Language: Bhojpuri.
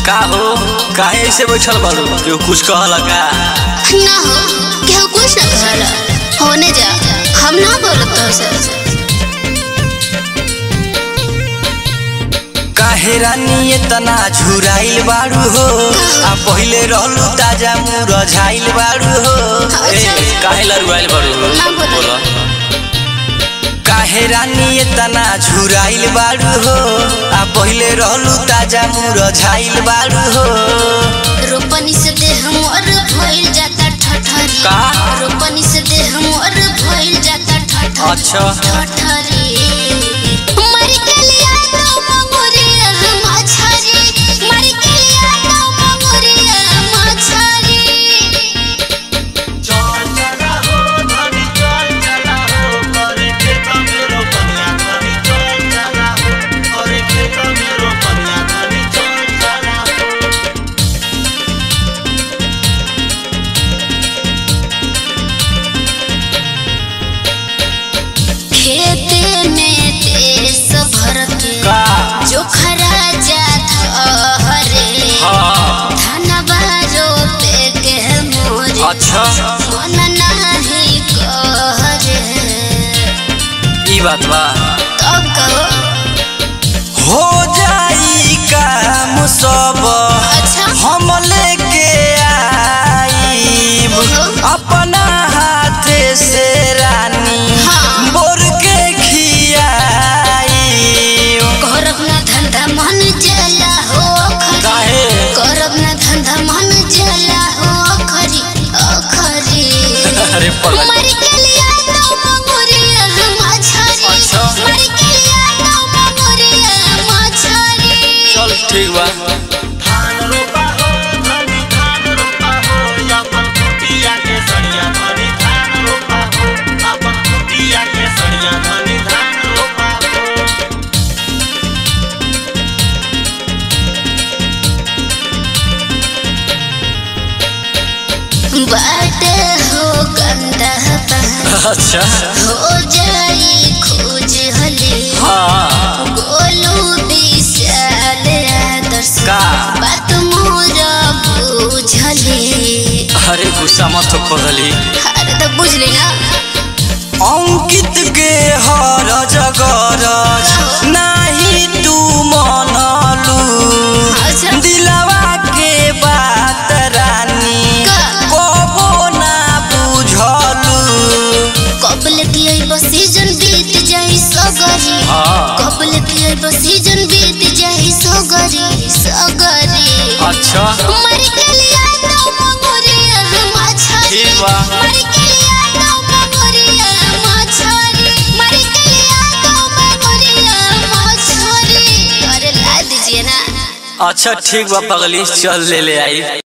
का हो काहे ऐसे बैठल बारू केहू कुछ कहला का ना हो केहू कुछ ना कहला होने जा हम ना बोलत तो से काहे रानी इतना झुराइल बारू हो आ पहिले रहलू ताजा मुरझाइल बारू हो ए काहे लरुआइल बारू हो ना बोला। बोला काहे रानी इतना झुराइल बारू हो आ पहिले रहलू ताजा मुरझाइल बारू हो रोपनी से देह मोर भइल जाता ठठरी का? रोपनी से देह मोर भइल जाता ठठरी अच्छा। ठठरी मर के लिया तो मंगुरिया मछरी मर के लिया तो मंगुरिया मछरी खेते में देश भर के का जो खरा जात हरे हाँ धनबा रोपे के मोरे अच्छा मन नाही करे ई बात बा तब कहो हो जाई काम सब अच्छा हम लेके आईब अपना हाथे से रानी हाँ। बोर के खियाईब करब ना धंधा मन जला हो खरी काहे करब ना धंधा मन जला हो खरी अखरी अरे पगल मर के लिया तो मंगुरिया मछरी अच्छा। मर के लिया तो मंगुरिया मछरी चल ठीक बा बाटे हो गंदा बहा अच्छा हो जाई खोज हले हाँ गोलू विशाल आदर्श का बात मोर बुझले अरे गुस्सा मत हो पगली अरे तो बुझली ना अंकित के हर जगरज नाही तू मनलू अच्छा। दिलवा के बात रानी का? कबो ना बुझलू कबल की बस सीजन बीत जाई सगरी हाँ कबल की बस सीजन बीत जाई सगरी सगरी अच्छा मर के लिया तो मंगुरिया मछरी ठीक बा। मर के लिया तो मंगुरिया मछरी मर के लिया तो मंगुरिया मछरी अरे ला दीजिए ना अच्छा ठीक बा पगली चल ले ले आई